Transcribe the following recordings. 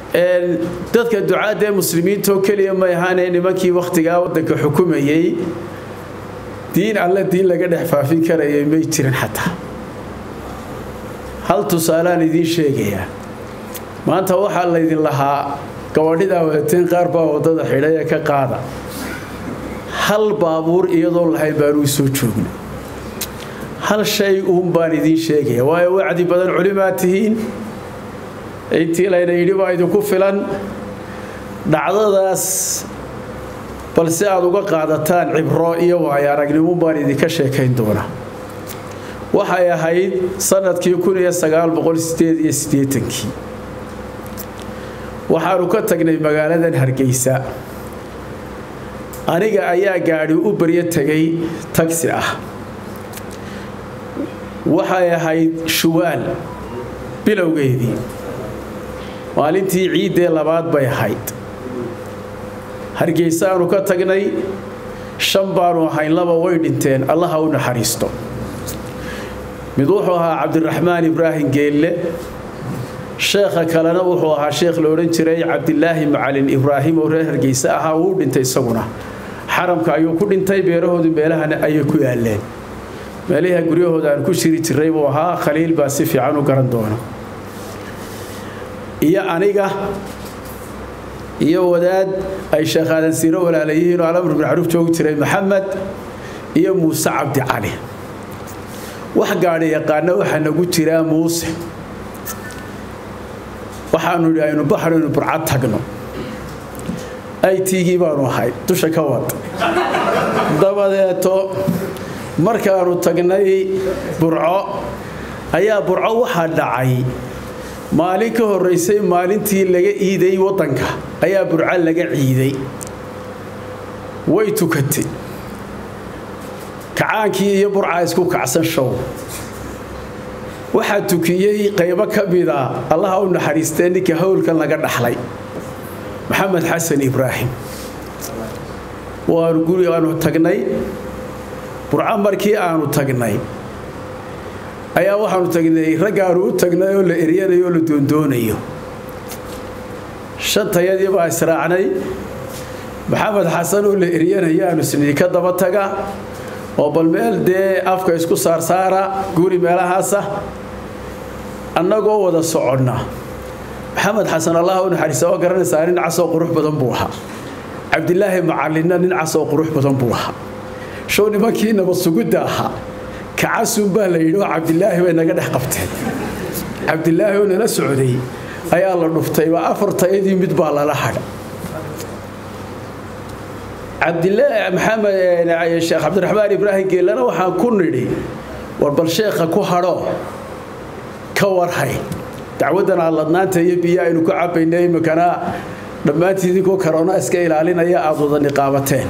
dadka ducaadda ee muslimiintaoo keliya may ahaanee nimankii wakhtigaa waddanka xukumayay diin alle diin laga dhex faafin karayay may jirin xataa hal tusaalaan idiin sheegayaa maanta waxaa laydin lahaa gabadhidaa wadateen qaar baa waddada xidhay ee ka qaada hal baabuur iyadoo lahayn baanuu soo joogna hal shay uun baan idiin sheegaya waayo wacdi badan culimaa tihiin intii layna yidhi baa idinku filan dhacdadaas balse aad uga qaadataan cibro iyo waayo aragnimo baan idinka sheekayn doonaa waxay ahayd sanadkii kii waxaanu ka tagnay magaaladan hargeysa aniga ayaa gaadhi u baryo tegay tagsi ah waxay ahayd shuwaal bilowgeedii maalintii ciiddee labaad bay ahayd hargeysa aanu ka tagnay shan baanu ahayn laba way dhinteen allaha u naxariisto mid wuxuu ahaa cabdiraxmaan ibraahim geelle sheekha kalena wuxuu ahaa sheekh la odhan jiray cabdilaahi macalin ibraahim oo reer hargeyse ahaa wuu dhintay isaguna xaramka ayuu ku dhintay beerahoodu meelahana ayay ku yaaleen meelaha guryahooda aan ku shiri jiray buu ahaa khaliil baa si fiican u garan doona iyo aniga iyo wadaad ay sheekh aadan siiro walaalayihiin oo alamr bin macruuf joogi jiray maxamed iyo muuse cabdi cali wax gaadhi yaqaana waxaa nagu jiraa muuse waxaanu idhi aynu baxraynu burcad tagno aytigii baanu ahay dusha ka wad dabadeeto markaanu tagnay burco ayaa burco waxaa dhacay maalin ka horraysay maalintii laga iiday waddanka ayaa burco laga ciiday way tukatay kacaankii iyo burcaa isku kacsan show waxaa tukiyey qaybo ka mida allaha u naxariistee ninka howlkan laga dhaxlay maxamed xasan ibraahim waanu guri aanu tagnay burco markii aanu tagnay ayaa waxaanu tagnay raggaanu u tagnay oo la eryanayo oo la doondoonayo shantayadii baa israacnay maxamed xasan oo la eryanayo aanu isnii ka daba taga oo bal meel dee afka isku saarsaara guri meelahaasa annagoo wada soconna maxamed xasan allah u naxariista oo garanaysaa nin casoo qurux badan buu ahaa cabdilaahi macalinna nin casoo qurux badan buu ahaa show nimankii nabad sugidda ahaa kacasun baa la yidhi oo cabdilaahi bay naga dhex qabteen cabdilaahi oo nala socday ayaa la dhuftay waa afartayadii mid baa lala hadha cabdilaahi maxamed sheekh cabdiraxmaan ibraahim geelana waxaan ku nidhi war bal sheekha ku hadho ka warhay dacwaddan aaladnaanta iyo biyo aynu ku cabayna iminkana dhammaantii idinkoo karoona iska ilaalinaya aada wada niqaabateen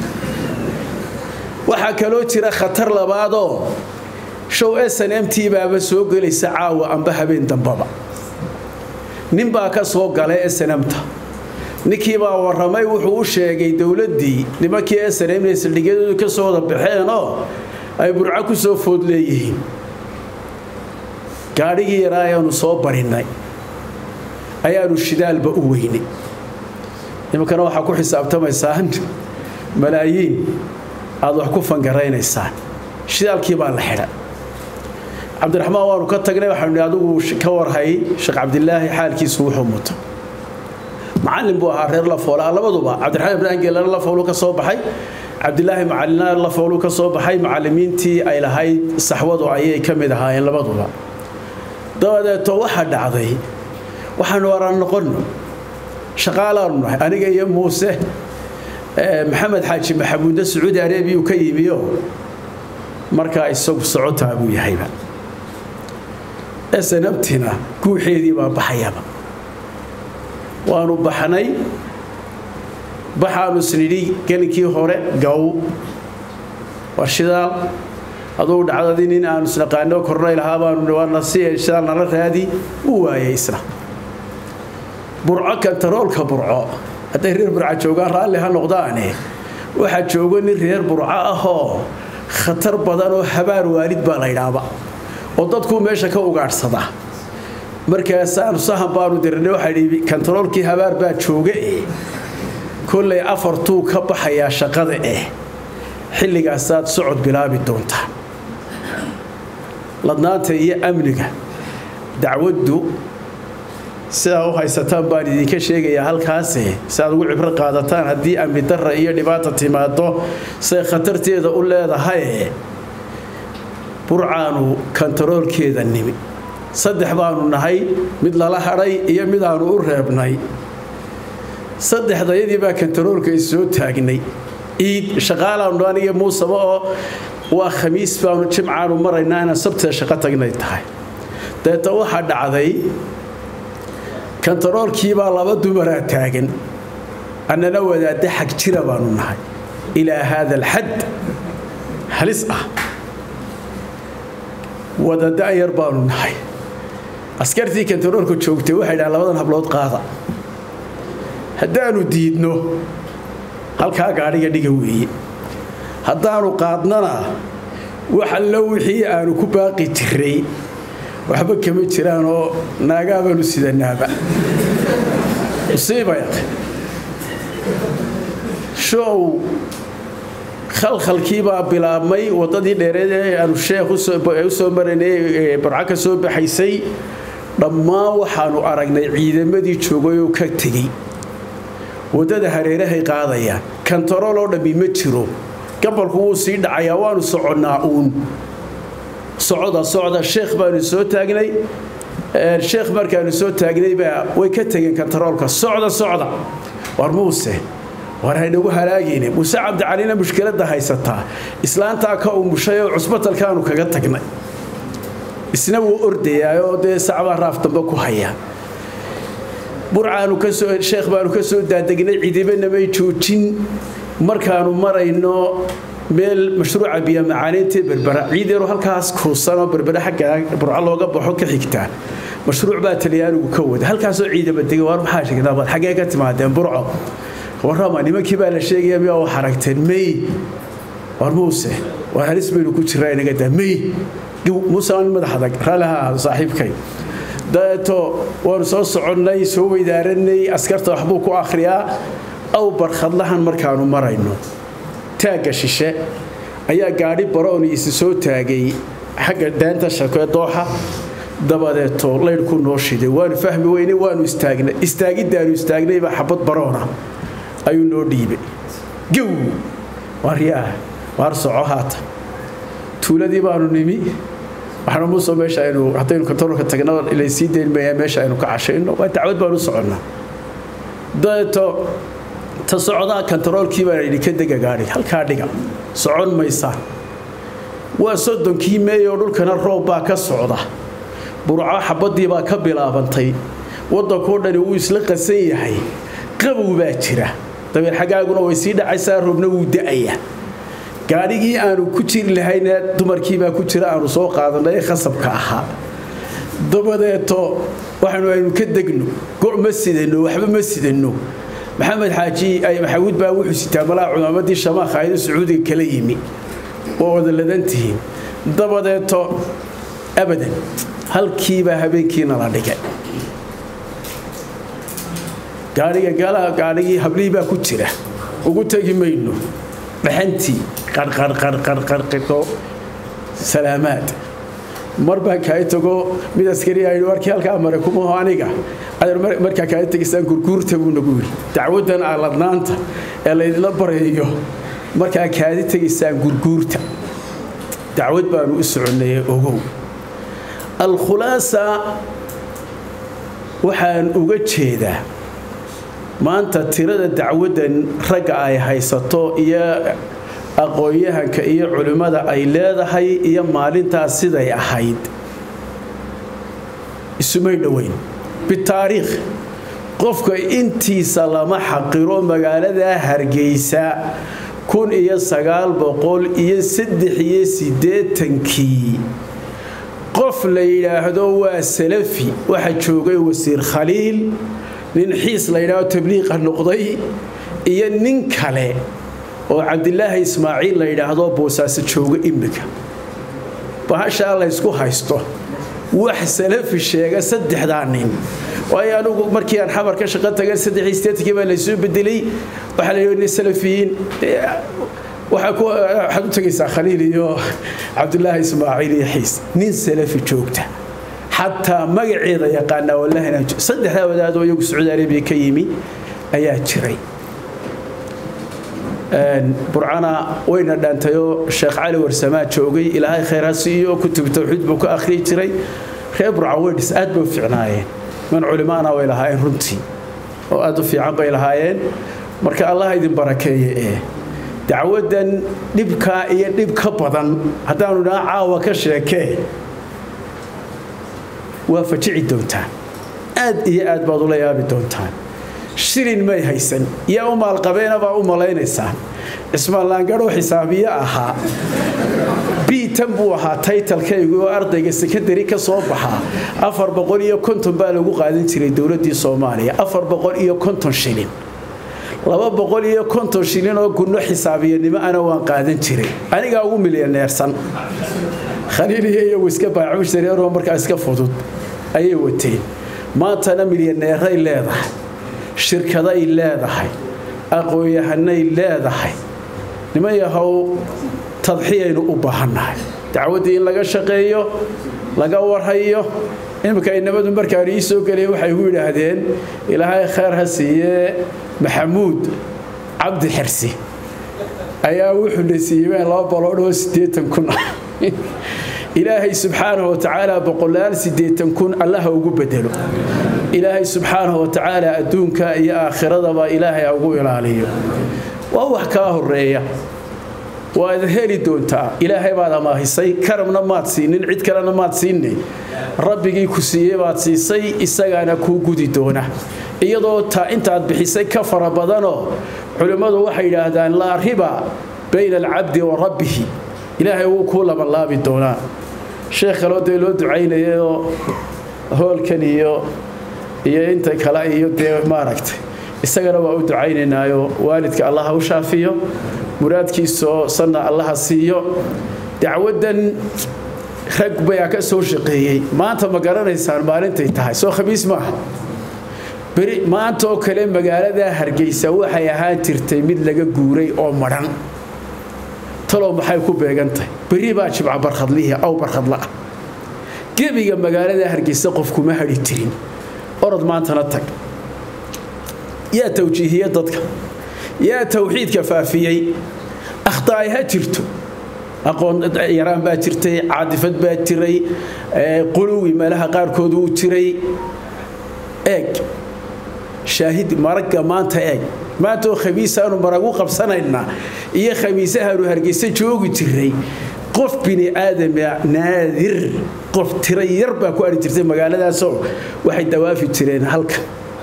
waxaa kaloo jira khatar labaadoo show s n m t baaba soo gelaysa caawa amba habeen dambaba nin baa ka soo galay s n m-ta ninkii baa warramay wuxuu u sheegay dowladdii nimankii s n m inay saldhigyadoodu ka soo wada baxeenoo ay burco ku soo food leeyihiin gaadhigii yaraa ayaanu soo barinnay ayaanu shidaalba u weynay nimankana waxaa ku xisaabtamaysaan malaayiin aad wax ku fangaraynaysaan shidaalkii baa la xidha cabdiraxmaan waanu ka tagnay waxaanu adigu ka warhay sheekh cabdilaahi xaalkiisu wuxuu muto macallin buu ahaa reer lafoolaa labaduba cabdiraxmaan ibraahim geelana lafoolu ka soo baxay cabdilaahi macalina lafoolu ka soo baxay macallimiintii ay lahayd saxwadu ayay ka mid ahaayeen labaduba dabadeeto waxaa dhacday waxaanu waraan noqonno shaqaalaanu nahay aniga iyo muuse maxamed xaaji maxamuudna sacuudi arabiya uu ka yimiyo markaa isagu socotaa buu yahayba snabtina guuxeedii baa baxayaba waanu baxnay baxaanu isnidhi gelinkii hore gaw war shidaal adugu dhacdadii nin aanu isnaqaano kornay lahaa baanu shidaal nala raadi uu waayay isna burco kantaroolka burco hadday reer burca joogaan raalli ha noqdaane waxaa joogo nin reer burco ahoo khatar badan oo habaar waalid baa la ydhaaba oo dadkuu meesha ka ugaadhsada markaasaanu sahan baanu dirnay waxaa dhiibi kontaroolkii habaar baa jooga eh kollay afartuu ka baxayaa shaqada eh xilligaasaad socod bilaabi doontaa ladnaanta iyo amniga dacwaddu sidaa u haysataan baan idinka sheegayaa halkaase si aad ugu cibro qaadataan haddii amni darra iyo dhibaata timaado say khatarteeda u leedahaye burcaanu kontaroolkeeda nimi saddex baanu nahay mid lala hadhay iyo midaanu u reebnay saddexdayadii baa kontaroolka is soo taagnay iid shaqaalaanu aniga muusaba oo waa khamiis baanu jimcaanu maraynaa inaan sabtida shaqo tagnay tahay deeta waxaa dhacday kontaroolkiibaa laba dumaraa taagan annana wadaadda xag jira baanu nahay ilaa haada alxad halis ah wadaadda ayar baanu nahay askartii kontaroolka joogtay waxay dhahan labadan hablood qaada haddaanu diidno halkaa gaadhiga dhiga weeye haddaanu qaadnana wax allo wixii aanu ku baaqi jiray waxba kama jiraan oo naagaabaanu sidanaaba musiiba show khalkhalkiibaa bilaabmay waddadii dheereed ee aanu sheekh u soo maraynay barco ka soo baxaysay dhammaan waxaanu aragnay ciidamadii joogay oo ka tegey waddada hareerahay qaadayaan kontarool oo dhammi ma jiro gabalku wuu sii dhacayaa waanu soconnaa uun socda socda sheekh baanu soo taagnay sheekh markaanu soo taagnaybaa way ka tegeen kontaroolka socda socda war muuse war haynagu halaagayne muuse cabdicalina mushkiladda haysataa islaantaa ka umushay oo cusbatalkaanu kaga tagnay isna wuu ordayaayoo dee sacbaa raaf dambe ku haya burcaanu kasoo sheekh baanu ka soo daadegnay ciidabanamay joojin markaanu marayno meel mashruuca biyamacaaniintee berbera ciid yaroo halkaas kuusanoo berbera xagga burco looga baxo ka xigtaa mashruuc baa talyaanigu ka wada halkaasoo ciidama degay waar maxaa sheegnaabad xaggee ka timaadeen burco warrama nimankii baa la sheegaya miyaa wax aragteen may war muuse war halis baynu ku jiraa inaga daa may muuse aan madax adag raaliha ahaado saaxiibkay dabeeto waanu soo soconnay soo weydaaranay askarta waxbuu ku akhriyaa aw barkhadlahan markaanu marayno taagga shishe ayaa gaadhi barooni isi soo taagay xagga daanta shakee dooxa dabadeeto laydhku noo shiday waanu fahmi weynay waanu istaagnay istaagiddaanu istaagnaybaa xabad baroona ayuu noo dhiibay gow waaryaah waar soco haata tuuladii baanu nimi waxaana muuse meesha aynu haddaynu kontaroolka tagno ilaysii deynmaya meesha aynu ka cashayno waa dacwad baanu soconnaa dabeeto ta socdaa kontaroolkii baa yidhi ka dega gaadhiga halkaa dhiga socon maysaan waa soddonkii meeyoo dhulkana roob baa ka socda burco xabaddii baa ka bilaabantay waddankoo dhani wuu isla qasan yahay qabow baa jira dabeer xaggaaguna way sii dhacaysaa roobna wuu da'aya gaadhigii aanu ku jiri lahayna dumarkiibaa ku jira aanu soo qaadanay ee khasabka ahaa dabadeeto waxaanu aynu ka degno go' ma sidano waxba ma sidano maxamed xaaji maxamuud baa wuxuu sitaa malaa cumaamadii shamaakha ayada sacuudiga kala yimi waa wada ladantihiin dabadeeto abadan halkiibaa habeenkiina la dhigay gaadhiga galaha gaadhigii hablihii baa ku jira ugu tegi mayno dhaxantii qarqarqarqarqarqo salaamaad mar baan kaa tago mid askari ayidhi warkii halkaa mare kumaho aniga adeer markaa kaa tegaysaan gurguurta buu nagu yidhi dacwaddan aaladnaanta ee laydinla barayo markaa kaadi tegaysaan gurguurta dacwad baanu u soconnaye ogow alkhulaasa waxaan uga jeedaa maanta tirada dacwaddan ragga ay haysato iyo aqoon-yahanka iyo culimmada ay leedahay iyo maalintaas siday ahayd isumay dhoweyn bitaariikh qofka intiisa lama xaqiro magaaladaa hargeysa kun iyo sagaal boqol iyo saddex iyo siddeetankii qof la yidhaahdo waa salafi waxa joogay wasiir khaliil nin xiis la yidhaahdo tabliiqa noqday iyo nin kale oo cabdilaahi ismaaciil la yidhaahdo boosaaso jooga imika bahashaa la ysku haysto wax salafi sheega saddexdaa nin waayo anugu markii aan xamar ka shaqo tagan saddexii sideetankii baa laysoo bedelay waxaa la yidhi salafiyiin waxaad u tegaysaa khaliil iyo cabdulaahi ismaaciil iyo xiis nin salafi joogta xataa magaceeda yaqaanaa wallahina saddexdaa wadaadoo iyagu sacuudi arabiya ka yimi ayaa jiray burcana wayna dhaantayoo sheekh cali warsamaa joogay ilaahay khayr ha siiyo kutub tawxiid buu ka akhriyi jiray reer burca weydhis aad bay u fiicnaayeen man culimaana way lahaayeen runtii oo aad u fiican bay lahaayeen marka allah idin barakeeye ee dacwadan dhibkaa iyo dhib ka badan haddaanu dhaa caawa ka sheekee waa fajici doontaan aad iyo aad baad ula yaabi doontaan shilin may haysan yaa u maalqabeena baa u malaynaysaan cismaan laangadhoo xisaabiye ahaa biitan buu ahaa taytalkaygu oo ardayga sekondari ka soo baxaa afar boqol iyo konton baa lagu qaadan jiray dowladdii soomaaliya afar boqol iyo konton shilin laba boqol iyo konton shilin oo gunno xisaabiyanimo ana waan qaadan jiray anigaa ugu milyaneersan khaliiliya iyagu iska baacushtareeroo markaa iska fudud ayay wateen maantana milyaneeray leedahay shirkaday leedahay aqoon-yahanay leedahay niman yahow tadxiyaynu u baahannahay dacwaddii in laga shaqeeyo laga warhayo iminka inamadu markaan ii soo gelaya waxay igu yidhaahdeen ilaahay khayr ha siiyee maxamuud cabdi xirsi ayaa wuxuu na siiyey laba baloodhoo siddeetan kun ah ilaahay subxaanahu watacaala boqolaal siddeetan kun allaha ugu bedelo ilaahay subxaanahu watacaala adduunka iyo aakhiradaba ilaahay ugu ilaaliyo waa wax kaa horeeya waad heli doontaa ilaahay baad amaahisay karamna maad siinin cid kalena maad siinay rabbigii ku siiyey baad siisay isagaana kuu gudi doona iyadoo taa intaad bixisay ka fara badanoo culimmadu waxay yidhaahdaan laa riba bayna alcabdi wa rabbihi ilaahay wuu kuu labanlaabi doonaa sheekh kaloo dee loo ducaynayayoo hoolkan iyo iyo inta kale iyo dee maaragtay isagana waa u ducaynaynaayo waalidka allaha u shaafiyo muraadkiisaoo sanna allaha siiyo dacwaddan rag bayaa ka soo shaqeeyey maanta ma garanaysaan maalintay tahay soo khamiis maaha beri maanta oo kale magaalada hargeysa waxay ahaan jirtay mid laga guuray oo madhan talow maxay ku beegantahay beri baa jibca barkhadlihii aw barkhadla ah gebiga magaalada hargeysa qofkuma hadhi tirin orod maantana tag yaa tawjiihiye dadka yaa tawxiidka faafiyey akhtaay ha jirto aqoon yaraan baa jirtay caadifad baa jiray quluwi meelaha qaarkood uu jiray eeg shaahid maragga maanta eeg maanta oo khamiisaanu maragu qabsanaynaa iyo khamiisahaanu hargeysa joogi jiray qof bini aadama naadir qof tira yar baa ku ari jirtay magaaladaasoo waxay dawaafi jireen halkan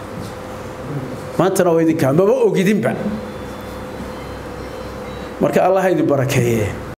maantana waa idinkaa maba ogidinba marka allah idin barakeeye